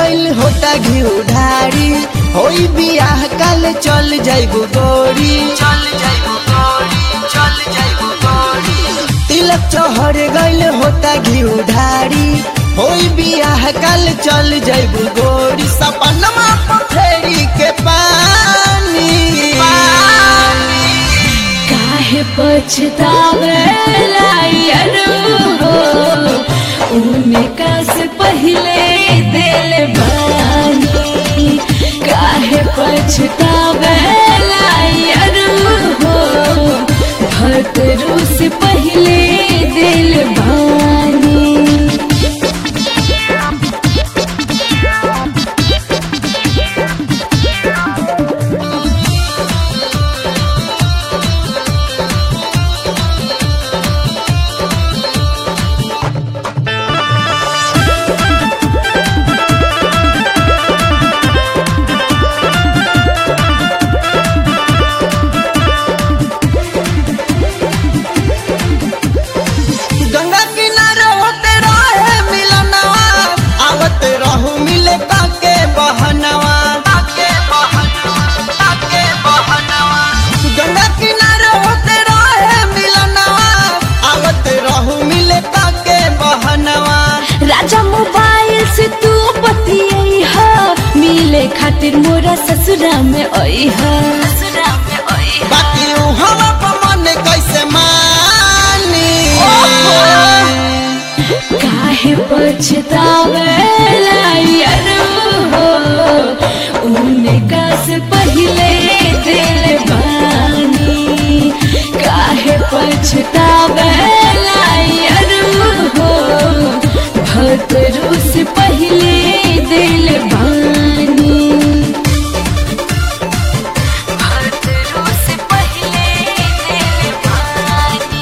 गइल होता घी ढारी होई बियाह काल चल जाइबू गोरी चल जाइबू गोरी चल जाइबू गोरी तिलक चढ़ गइल होता घी ढारी होई बियाह काल चल जाइबू गोरी सपनमा पथरी के पानी काहे पछतावेला यारो उनका से पहले दिल बानी काहे पछतावेला यारो भतरू से पहले दिल बानी गंगा किनारे होते रहे मिलनवा आवत रहू मिले काके बहनवा काके बहनवा काके बहनवा गंगा किनारे होते रहे मिलनवा आवत रहू मिले काके बहनवा राजा मोबाइल से तू बतियाई हा मिले खातिर मोरा ससुरा में आई हा ससुरा में आई बाकी ऊ हवा पर मन कैसे मानी काहे पछतावेला यारो उनका से पहले दिल बानी काहे पछतावेला यारो भतरू से पहले दिल बानी भतरू से पहले दिल बानी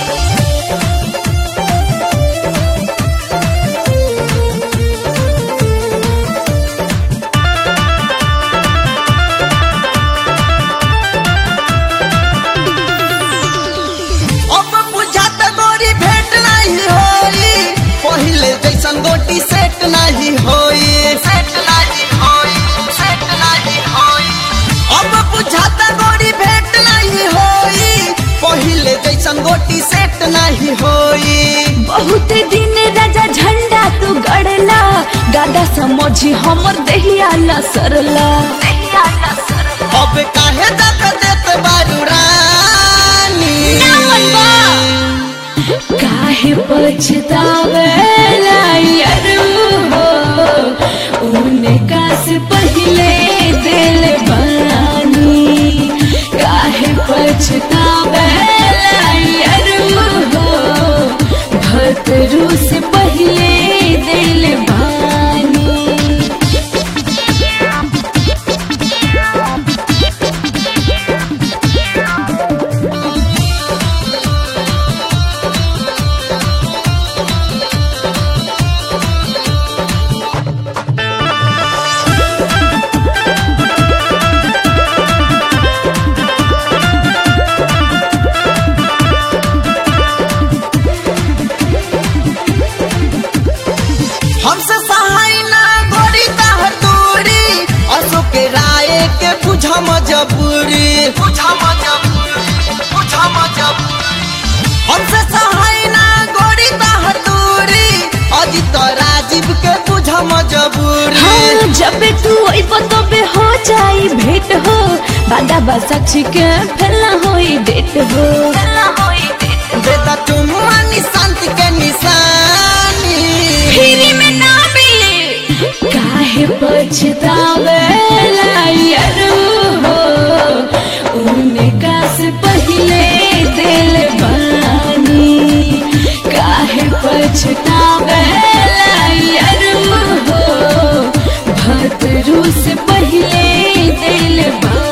अब बुझात गोरी भेंट नहीं होई पहिले जैसन गोटी सेट नहीं होई सेट नहीं होई सेट नहीं होई अब बुझात गोरी भेंट नहीं होई पहिले जैसन गोटी सेट नहीं होई बहुत दिन राजा झंडा तू गड़ला गादा समझी हमर दहिया न सरला दहिया न सरला अब काहे दक देत बारू रानी ना मनवा। काहे पछतावेला यारो उनका से पहले दिल बानी काहे पछतावेला यारो भतरू से पहले दिल बानी हमसे सहाय ना गोरी ताहर दूरी अशोक के राय के बुझा मजबूरी बुझा मजबूरी बुझा मजबूरी हमसे सहाय ना गोरी ताहर दूरी अजित राजीव के बुझा मजबूरी हाँ, जब तू अइब तबे हो जाई भेंट हो बादा बसाक्षी के फैला होई डेट हो फैला होई डेट बेटा तुम निशांत के निशानी फ्री में ना मिले काहे पछतावेला यारो उनका से पहले दिल बानी काहे पछतावेला यारो भतरू से पहले दिल बानी